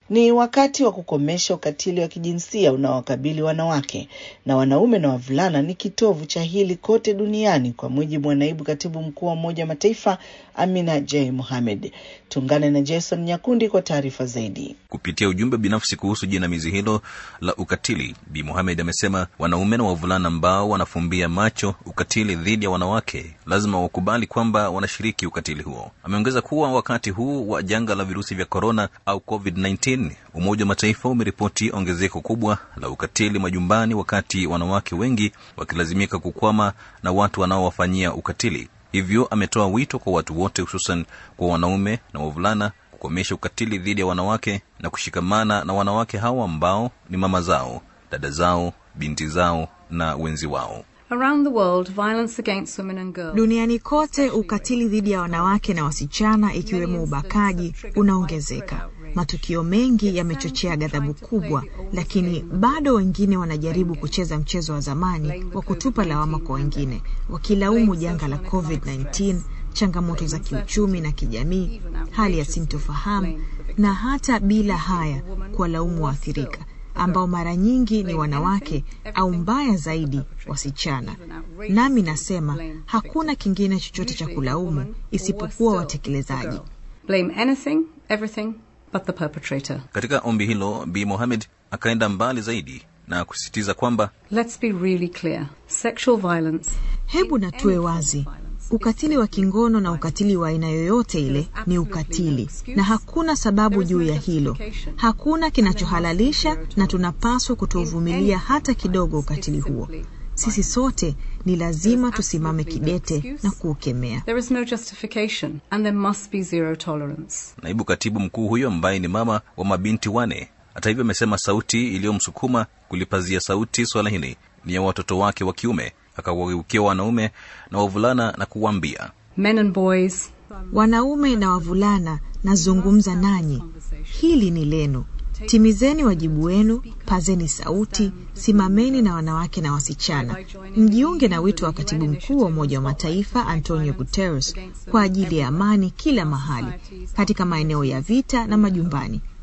Ni wakati wa kukomesha ukatili wa kijinsia unaowakabili wanawake na wanaume na wavulana ni kitovu cha hili kote duniani, kwa mujibu wa naibu katibu mkuu wa Umoja wa Mataifa Amina J Mohamed. Tuungane na Jason Nyakundi kwa taarifa zaidi. Kupitia ujumbe binafsi kuhusu jinamizi hilo la ukatili, Bi Mohamed amesema wanaume na wavulana ambao wanafumbia macho ukatili dhidi ya wanawake lazima wakubali kwamba wanashiriki ukatili huo. Ameongeza kuwa wakati huu wa janga la virusi vya korona au COVID-19 Umoja wa Mataifa umeripoti ongezeko kubwa la ukatili majumbani, wakati wanawake wengi wakilazimika kukwama na watu wanaowafanyia ukatili. Hivyo ametoa wito kwa watu wote, hususan kwa wanaume na wavulana kukomesha ukatili dhidi ya wanawake na kushikamana na wanawake hawa ambao ni mama zao, dada zao, binti zao na wenzi wao. Around the world, violence against women and girls. Duniani kote ukatili dhidi ya wanawake na wasichana ikiwemo ubakaji unaongezeka. Matukio mengi yamechochea ghadhabu kubwa, lakini bado wengine wanajaribu kucheza mchezo wa zamani wa kutupa lawama kwa wengine, wakilaumu janga la COVID-19, changamoto za kiuchumi na kijamii, hali ya sintofahamu na hata bila haya kuwalaumu waathirika ambao mara nyingi ni wanawake au mbaya zaidi wasichana. Nami nasema hakuna kingine chochote cha kulaumu isipokuwa watekelezaji. Blame anything, everything but the perpetrator. Katika ombi hilo, Bi Mohamed akaenda mbali zaidi na kusisitiza kwamba Let's be really clear. Sexual violence. Hebu na tuwe wazi, ukatili wa kingono na ukatili wa aina yoyote ile ni ukatili, na hakuna sababu juu ya hilo. Hakuna kinachohalalisha, na tunapaswa kutovumilia hata kidogo ukatili huo. Sisi sote ni lazima tusimame kidete na kuukemea. There is no justification and there must be zero tolerance. naibu katibu mkuu huyo ambaye ni mama wa mabinti wane, hata hivyo, amesema sauti iliyomsukuma kulipazia sauti swala hili ni ya watoto wake wa kiume. Akawageukia wanaume na wavulana na kuwaambia, Men and boys, Wanaume na wavulana, nazungumza nanyi, hili ni lenu. Timizeni wajibu wenu, pazeni sauti, simameni na wanawake na wasichana. Mjiunge na wito wa katibu mkuu wa Umoja wa Mataifa Antonio Guterres kwa ajili ya amani kila mahali, katika maeneo ya vita na majumbani.